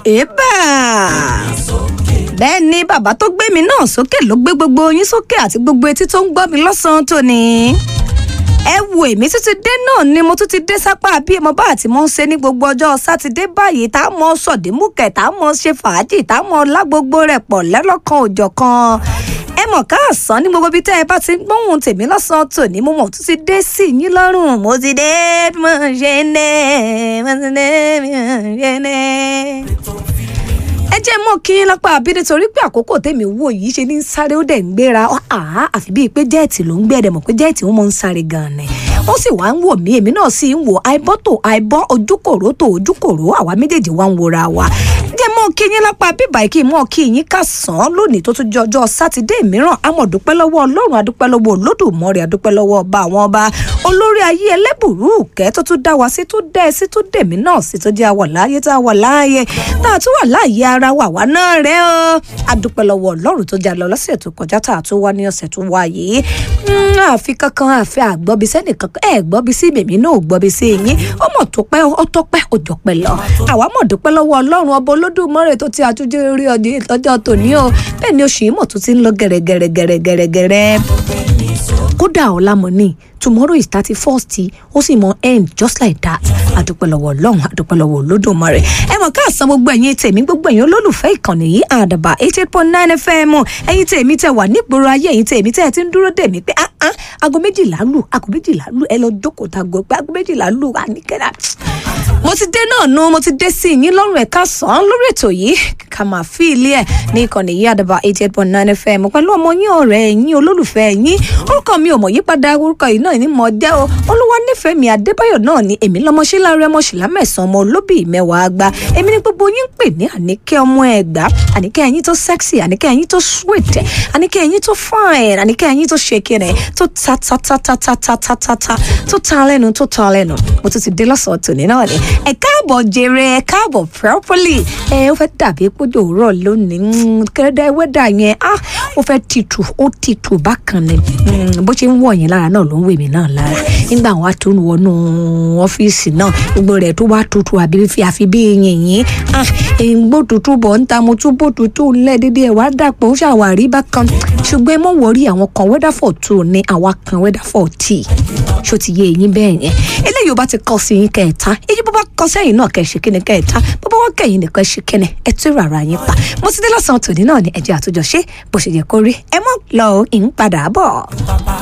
èébà bẹ́ẹ̀ ni bàbá tó gbé mi náà sókè ló gbé gbogbo yín sókè àti gbogbo etí tó ń gbọ́ mi lọ́sàn-án tòní ẹ wo èmi tún ti dé náà ni mo tún ti dé sápá bí mo bá àti mo ń ṣe ní gbogbo ọjọ́ sátidé báyìí tá a mọ sọ̀dímùkẹ̀ tá a mọ ṣe fàájì tá a mọ lá gbogbo rẹ̀ pọ̀ lẹ́lọ́kan òjọ̀kan ẹ mọ̀ káàsán ní gbogbo ibi tẹ́ ẹ bá ti ń gbóhùn tèmi lọ́sàn-án tòní mo mọ̀ tún ti dé sí yín lọ́rùn mo ti dé bí mo ṣe ń dé mo ti dé bí mo ṣe ń dé ẹ jẹ́ mọ́ kí n lápá àbí nítorí pé àkókò tèmi wò yìí ṣe ní sáré ó dẹ̀ ń gbéra àá àfi bíi pé jẹ́ẹ̀tì ló ń gbé ẹ̀dẹ̀ mọ̀ pé jẹ́ẹ̀tì ó mọ̀ ń sáré gan-an ni wọ́n sì wá ń wò mí èmi náà sì ń wò àìbọ́ tó àìbọ́ ojúkòrò tó ojúkòrò àwa méjèèjì wá ń wora wa jẹ́ mọ́ kí yín lápá bíbà kí n mọ́ kí yín ká sàn án lónìí tó tún jẹ́ ọjọ́ sátidé mìíràn àmọ́ dúpẹ́ lọ́wọ́ ọlọ́run adúpẹ́ lọ́wọ́ olódùmarè adúpẹ́ lọ́wọ́ ọba àwọn ọba olórí ayé ẹlẹ́bùrú kẹ́ tó tún dá wa sí tó dẹ́ sí tó dẹ̀mí náà sí tó jẹ́ àwọ̀ láàyè tá a wà láàyè tá a tún wà láàyè ara wa wà náà rẹ o adúpẹ́ lọ́wọ́ ọlọ́run tó jà lọ lọ́sẹ̀ tó kọjá tá a tún wá ní ọ̀sẹ̀ tó wá yìí àfi kankan àfi àgbọ́bi sẹ́nì kankan ẹ̀ gbọ́bi sí mèmí náà ò gbọ́bi sí yín ó mọ̀ tó pẹ́ ó tó pẹ́ ó jọ pẹ́ lọ àwa mọ̀ dúpẹ́ lọ́wọ́ ọlọ́run ọba olódùmarè tó ti àtúnjẹ orí ọdún ìtọ́jọ́ tòní o bẹ́ẹ̀ ni oṣù yìí mọ̀ tó ti ń lọ gẹ̀rẹ́gẹ̀rẹ́gẹ̀rẹ́gẹ̀rẹ́ kódà ọ̀làmọ́ni tomorrow is thirty first ó sì mọ end just like that adúpẹ́ lọ́wọ́ ọlọ́run adúpẹ́ lọ́wọ́ olódùmarè ẹ mọ̀ káàsán gbogbo ẹ̀yin tèmi gbogbo ẹ̀yin olólùfẹ́ ìkànnì yìí àdàbà eight eight point nine fm ẹ̀yin tèmi tẹ wà nígboro ayé ẹ̀yin tèmi tẹ ẹ ti ń dúró dè mí pé ah ah aago méjìlá lù aago méjìlá lù ẹ lọ jókòó tago pé aago méjìlá lù àníkẹ́dà mo ti dé náà nu mo ti dé sí yín lọ́rùn ẹ̀ka sàn lórí ètò yìí ká máa fi ilé ẹ̀ ní ìkànnì yìí àdàbà eight eight point nine fm pẹ̀lú ọmọ yín ọ̀rẹ́ yín olólùfẹ́ yín orúkọ mi ò mọ̀ yípadà orúkọ yìí náà ní mọ̀ jẹ́ o olúwa nífẹ̀ẹ́ mi adébáyọ̀ náà ni èmi lọ́mọṣẹ́ láàárẹ̀ ọmọṣìlá mẹ́sàn-án ọmọ olóbì mẹ́wàá gba èmi ni gbogbo yín ń pè ní àníkẹ́ ọmọ ẹ̀gbá àníkẹ́ ẹ̀yìn tó sexy àníkẹ́ ẹ̀yìn tó sweet àníkẹ́ ẹ̀yìn tó fine àníkẹ́ ẹ̀yìn tó ṣèkìrẹ̀ tó ta ta ta ta ta ta ta ta ta tó ta lẹ́nu tó ta lẹ́nu mo tún ti dé lọ́sàn-án tòní náà ni ẹ káàbọ̀ jèrè ẹ káàbọ̀ properly ẹ ó fẹ́ dàbí pójò òwúrọ̀ lónìí kẹ́rẹ́dá wẹ́dà yẹn ah ó fẹ́ tìtù ó tìtù bákan ni bó ṣe ń wọ̀ yẹn lára náà ló ń wèmí náà lára nígbà wa tó ń wọnú ọ́fíìsì náà gbogbo rẹ̀ tó wá tutù àbí fi àfi bí yìnyín ah èyí gbó tutù bọ̀ ń ta mo tún bó tutù ńlẹ̀ dédé ẹ̀ wá dàpọ̀ ó ṣàwárí bákan ṣùgbọ́n ẹ mọ̀ wọrí àwọn kan weather for two ni àwa kan weather for tea ṣó ti yé eyín bẹ́ẹ̀ yẹn eléyìí ó bá ti kọ́ sí yín kẹta èyí bó bá kọ́ sẹ́yìn náà kẹ́ ṣe kíni kẹta bó bá wá kẹ́yìn nìkan ṣe kíni ẹ tún rárá yín pa mo ti dé lọ́sàn-án tòní náà ní ẹjẹ́ àtúnjọ ṣe bó ṣe yẹ kó rí ẹ mọ̀ lọ ìn padà bọ̀.